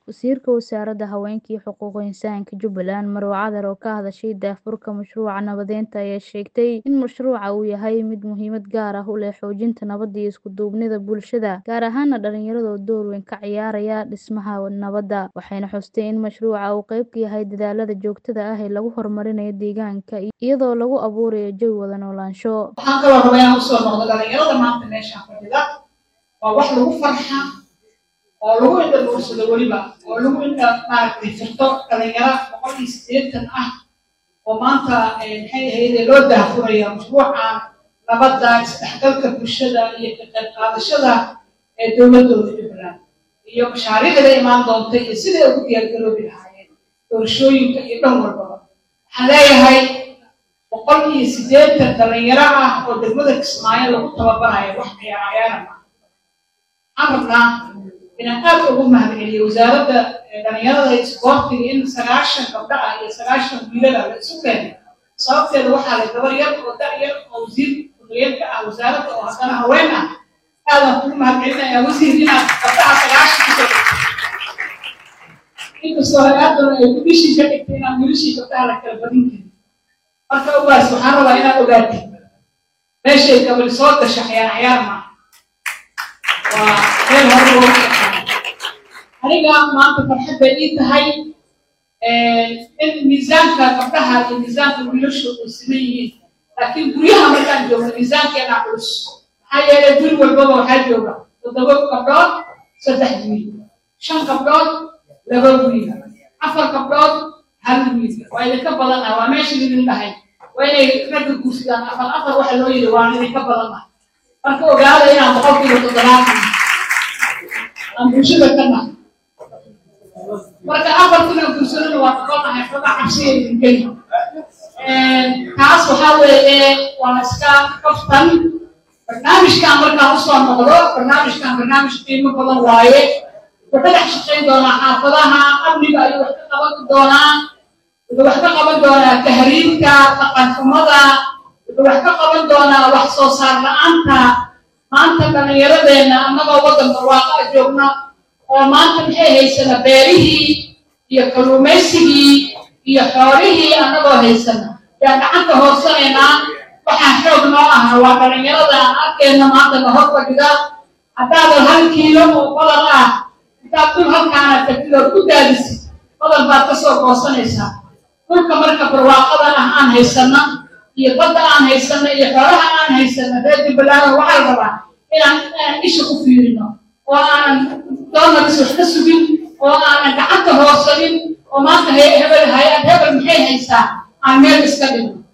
Wasiirka Wasaaradda Haweenka iyo Xuquuqul Insaanka Jubbaland Marwo Cadar oo ka hadashay daahfurka mashruuca nabadeynta ayaa sheegtay in mashruuca uu yahay mid muhiimad gaar ah u leh xoojinta nabadda iyo isku duubnida bulshada, gaar ahaan dhalinyarada oo door weyn ka ciyaaraya dhismaha nabadda. Waxayna xustay in mashruuca uu qayb ka yahay dadaallada joogtada ah ee lagu horumarinayo deegaanka iyadoo lagu abuurayo jawi wada noolaansho. waxaan kaloo rabaa inaan usoo noqdo dhalinyarada maanta meeshaan fadhida waa wax lagu farxa oo lagu indha dhuursado weliba oo lagu indha maaragtay firto dhalinyaro boqol iyo siddeetan ah oo maanta maxay ahayde loo daahfuraya mashruuca nabadda isdhexgalka bulshada iyo ka qayb qaadashada ee dowladooda jubbaland iyo mashaariicda imaan doonta iyo siday ugu diyaargaroobi lahaayeen doorashooyinka iyo dhan walbaba waxaan leeyahay boqol iyo siddeetan dhalinyaro ah oo degmada kismaayo lagu tababarayo wax ciyaarayaana ma waxaan rabnaa inaan aad ugu mahadceliyo wasaaradda dhalinyarada iyo isboortiga in sagaashan gabdho ah iyo sagaashan wiilala la isu keenay sababteeda waxaa leh gabar yar oo da' yar oo wasiir ku-xigeenka ah wasaaradda oo haddana haween ah aadaan kugu mahadcelinayaa wasiir inaad gabdhaha sagaashan kusoo inkastoo hay-addana ay wiilishii ka dhigtay inaan wiilishii gabdhaha la kala badin karin marka ogaas waxaan rabaa inaad ogaatid meeshay gabadhi soo gasha ciyaar ciyaar maaha waa meel hore loogu shaqeeyo aniga maanta farxad bay ii tahay in miisaanka gabdhaha iyo miisaanka wiilashu ay siman yihiin laakiin guryaha markaan joogno miisaankeena culus maxaa yeelay guri walbaba waxaa jooga toddoba gabdhood saddex wiil shan gabdhood laba wiil afar gabdhood hal wiil waa idinka badan ah waa meesha idin dhahay waa inay ragga guursadaan afar afar waxa loo yidhi waan idinka badan ah marka ogaada inaan boqolkiiba toddobaatan aan bulshada ka nahay marka afartina guursadana waa noqonahay xoga cabsiya idin geli taas waxaa weeye waa iska kaftan barnaamijkan markaan usoo noqdo barnaamijkan barnaamij qiimo badan waaye wuxuu dhex shaqayn doonaa xaafadaha amniga ayuu wax ka qaban doonaa wuxuu wax ka qaban doonaa tahriibka dhaqan xumada wuxuu wax ka qaban doonaa wax soo saar la-aanta maanta dhallinyaradeenna annagoo waddan barwaaqa joogna oo maanta maxay haysana beerihii iyo kalluumaysigii iyo xoolihii annagoo haysana yaa gacanta hoorsanaynaa waxaa xoog noo aha waa dhallinyarada aan arkeenna maanta na hor fadhida haddaadan hal kiilo oo badan ah intaad dul halkaana tagtid ood ku daadisid badan baad kasoo goosanaysaa dhulka marka barwaaqada ah aan haysana iyo badda aan haysana iyo xoolaha aan haysana reer jubbaland waxaa la rabaa inaan inaan isha ku fiirino oo aanan doonaris wax ka sugin oo aanan gacanta hoorsanin oo maanta hebel hay-ad hebel maxay haysaa aan meel iska dhigno